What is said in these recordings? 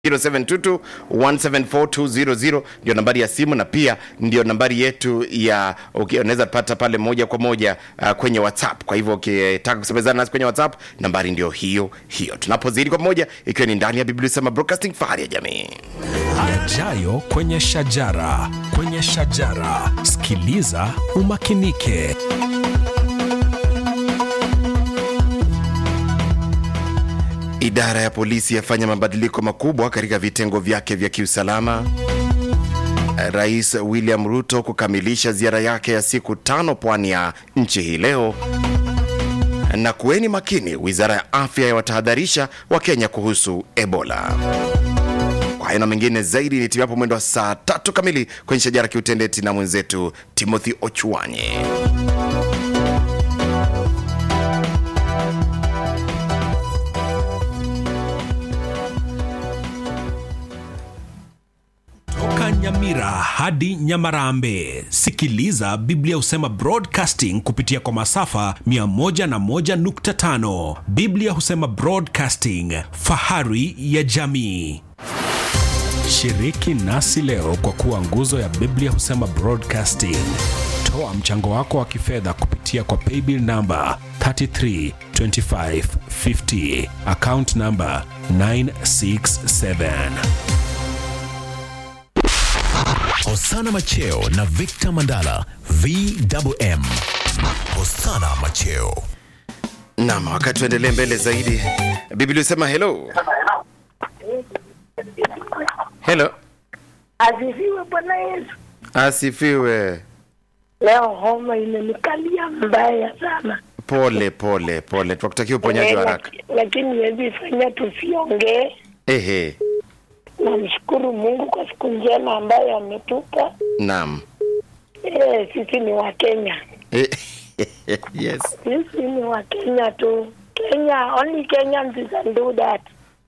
0722 174200 ndio nambari ya simu na pia ndio nambari yetu ya uki- unaweza pata pale moja kwa moja uh, kwenye whatsapp kwa hivyo ukitaka kusemezana nasi kwenye whatsapp nambari ndio hiyo hiyo tunapozidi kwa pamoja ikiwa ni ndani ya biblia sema broadcasting fahari ya jamii yajayo kwenye shajara kwenye shajara sikiliza umakinike idara ya polisi yafanya mabadiliko makubwa katika vitengo vyake vya kiusalama rais william ruto kukamilisha ziara yake ya siku tano pwani ya nchi hii leo na kuweni makini wizara ya afya yawatahadharisha wakenya kuhusu ebola kwa hayo na mengine zaidi ni timu hapo mwendo wa saa tatu kamili kwenye shajara kiutendeti na mwenzetu timothy ochuanye toka nyamira hadi nyamarambe sikiliza biblia husema broadcasting kupitia kwa masafa 101.5 biblia husema broadcasting fahari ya jamii shiriki nasi leo kwa kuwa nguzo ya biblia husema broadcasting toa mchango wako wa kifedha kupitia kwa paybill namba 332550 account namba 967 Hosana Macheo na Victor Mandala VMM. Hosana Macheo. nam wakati tuendelee mbele zaidi biblia husema hello helo Asifiwe Bwana Yesu. asifiwe Leo homa imenikalia mbaya sana, pole pole pole tunakutakia uponyaji wa Eh, haraka laki- lakini hezi fanya tusiongee. ehe Namshukuru Mungu kwa siku njema ambayo ametupa. nam Eh, sisi ni Wakenya, Eh, yes sisi ni Wakenya tu. Kenya, only Kenyans can do that.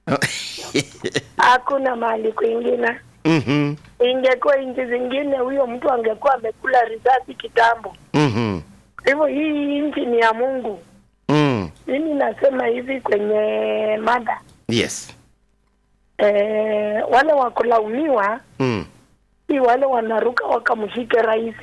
Hakuna mahali kwingine. Mhm, Ingekuwa nchi zingine, huyo mtu angekuwa amekula risasi kitambo. mhm, Hivyo hii nchi ni ya Mungu. mm, Mimi nasema hivi kwenye mada yes eh, wale wakulaumiwa mm, si wale wanaruka wakamshike rais.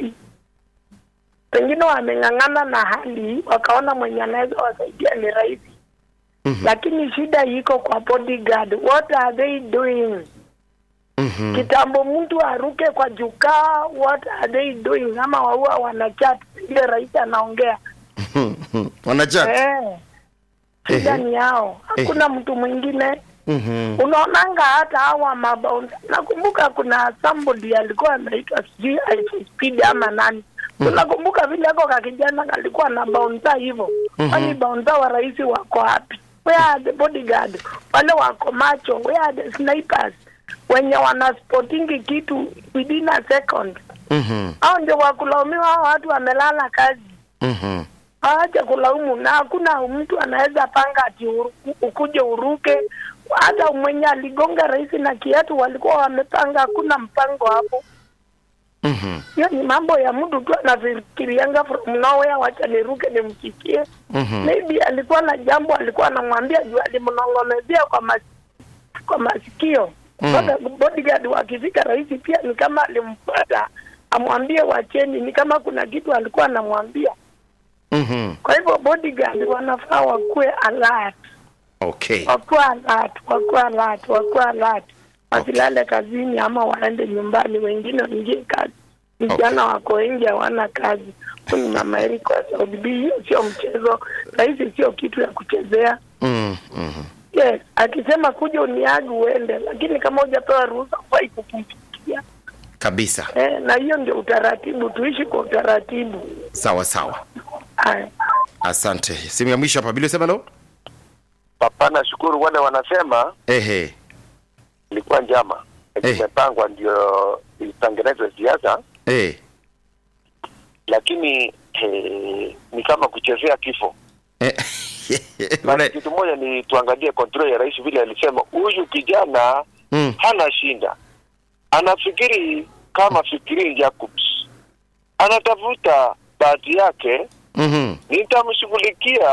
Pengine wameng'ang'ana na hali wakaona mwenye anaweza wasaidia ni rais, Mhm. lakini shida iko kwa bodyguard. What are they doing? mhm, Kitambo mtu aruke kwa jukaa, what are they doing? Ama waua wanachat ile rais anaongea mhm. wanachat eh, shida Ehe. ni yao, hakuna mtu mwingine Mhm, unaonanga hata hawa mabaunsa nakumbuka kuna somebody alikuwa anaitwa sijui Alpha speed ama nani unakumbuka vile ako ka kijana kalikuwa na baunsa hivyo kwani baunsa wa rais wako wapi where are the bodyguard wale wako macho where are the snipers wenye wanaspotingi kitu within a second mhm, hao ndio wakulaumiwa hao watu wamelala kazi mhm, Acha kulaumu na hakuna mtu anaweza panga ati uru- ukuje uruke. Hata mwenye aligonga rais na kiatu walikuwa wamepanga, hakuna mpango hapo. mhm, Hiyo ni mambo ya mtu tu anafikirianga from nowhere, wacha niruke nimfikie. mhm. Maybe alikuwa na jambo alikuwa anamwambia juu alimnong'onezea kwa mas, kwa masikio Mm. Sasa bodyguard wakifika rais pia ni kama alimfuata amwambie wacheni, ni kama kuna kitu alikuwa anamwambia. Mhm. Kwa hivyo bodyguard wanafaa wakuwe alert, okay wakuwe alert, wakuwe alert, wakuwe alert, wasilale kazini ama waende nyumbani, wengine waingie kazi. Vijana wako nje hawana kazi. Huyu ni mama Eriko wa Saudi B. Hiyo sio mchezo, rahisi, sio kitu ya kuchezea. Mm, mhm. Yes, akisema kuja uniagi uende, lakini kama hujapewa ruhusa hufai kukumpikia. kabisa Eh, na hiyo ndio utaratibu, tuishi kwa utaratibu. sawa sawa Haya. asante simu ya mwisho hapa bili sema lo Papa, nashukuru wale wanasema ehe ilikuwa njama Eh. imepangwa ndio itengenezwe siasa, eh lakini eh, ni kama kuchezea kifo. Eh, Na Ule- kitu moja ni tuangalie control ya rais, vile alisema huyu kijana Mm, hana shinda, anafikiri kama fikiri Jacobs, anatafuta bahati yake, mhm, nitamshughulikia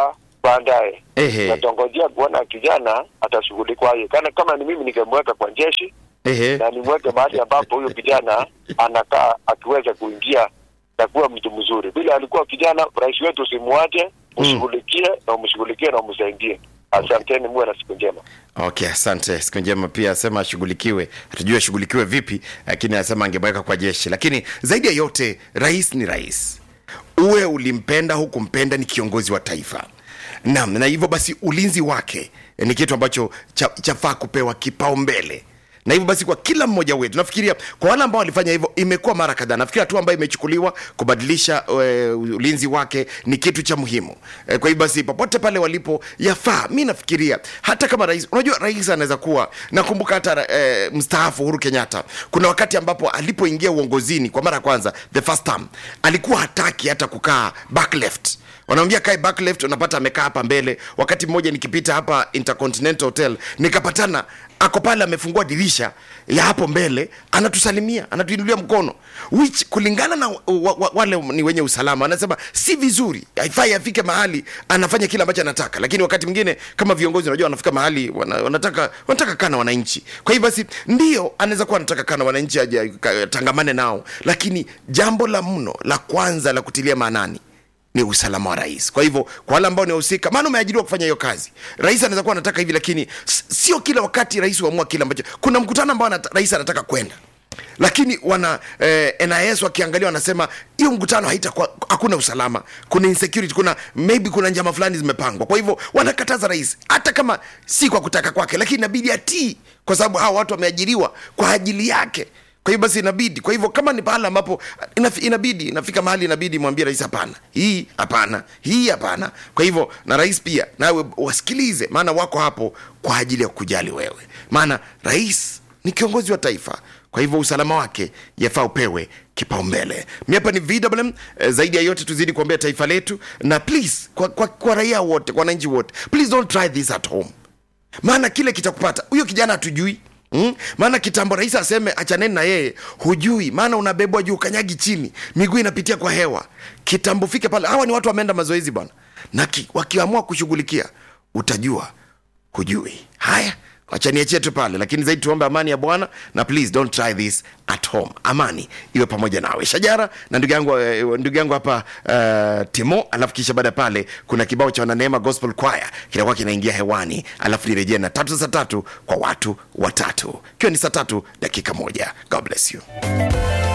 baadaye Ehe. natongojea kuona kijana atashughulikwaje. Kana kama ni mimi ningemweka kwa jeshi Ehe. na nimweke mahali ambapo huyo kijana anakaa akiweza kuingia na kuwa mtu mzuri. Vile alikuwa kijana, rais wetu usimwache, ushughulikie na umshughulikie na umsaidie. Asanteni, muwe na siku njema. Okay, asante. Siku njema pia asema ashughulikiwe, hatujui ashughulikiwe vipi, lakini anasema angemweka kwa jeshi. Lakini zaidi ya yote, rais ni rais, uwe ulimpenda hukumpenda, ni kiongozi wa taifa. Naam, na hivyo basi ulinzi wake ni kitu ambacho cha- chafaa kupewa kipaumbele na hivyo basi kwa kila mmoja wetu nafikiria kwa wale ambao walifanya hivyo imekuwa mara kadhaa nafikiri hatua ambayo imechukuliwa kubadilisha e, ulinzi wake ni kitu cha muhimu e, kwa hivyo basi popote pale walipo yafaa mi nafikiria hata kama rais unajua rais anaweza kuwa nakumbuka hata e, mstaafu uhuru kenyatta kuna wakati ambapo alipoingia uongozini kwa mara ya kwanza the first term alikuwa hataki hata kukaa back left wanamwambia kae back left unapata amekaa hapa mbele wakati mmoja nikipita hapa intercontinental hotel nikapatana ako pale amefungua dirisha ya hapo mbele anatusalimia anatuinulia mkono which kulingana na wa, wa, wale ni wenye usalama anasema si vizuri haifai afike mahali anafanya kile ambacho anataka lakini wakati mwingine kama viongozi unajua wanafika mahali wana, wanataka wanataka kaa na wananchi kwa hivyo basi ndio anaweza kuwa anataka kaa na wananchi aje ka- tangamane nao lakini jambo la mno la kwanza la kutilia maanani ni usalama wa rais kwa hivyo kwa wale ambao ni wahusika maana umeajiriwa kufanya hiyo kazi rais anaweza kuwa anataka hivi lakini s- sio kila wakati rais huamua kile ambacho kuna mkutano ambao anata, rais anataka kwenda lakini wana eh, nis wakiangalia wanasema hiyo mkutano haitakuwa hakuna usalama kuna insecurity kuna maybe kuna njama fulani zimepangwa kwa hivyo wanakataza rais hata kama si kwa kutaka kwake lakini inabidi atii kwa sababu hawa watu wameajiriwa kwa ajili yake kwa hiyo basi inabidi kwa hivyo kama ni pahala ambapo inafi- inabidi inafika mahali inabidi mwambie rais hapana hii hapana hii hapana kwa hivyo na rais pia nawe wasikilize maana wako hapo kwa ajili ya kujali wewe maana rais ni kiongozi wa taifa kwa hivyo usalama wake yafaa upewe kipaumbele mi hapa ni vwm eh, zaidi ya yote tuzidi kuombea taifa letu na please kwa, kwa, kwa raia wote kwa wananchi wote please don't try this at home maana kile kitakupata huyo kijana hatujui Mm? maana kitambo rais aseme achaneni na yeye hujui maana unabebwa juu kanyagi chini miguu inapitia kwa hewa kitambo fike pale hawa ni watu wameenda mazoezi bwana na ki, wakiamua kushughulikia utajua hujui haya wachaniachie tu pale lakini zaidi tuombe amani ya bwana na please don't try this at home amani iwe pamoja nawe shajara na ndugu yangu eh, ndugu yangu hapa uh, timo alafu kisha baada ya pale kuna kibao cha wananeema gospel choir kinakuwa kinaingia hewani alafu nirejee na tatu za tatu kwa watu watatu ikiwa ni saa tatu dakika moja god bless you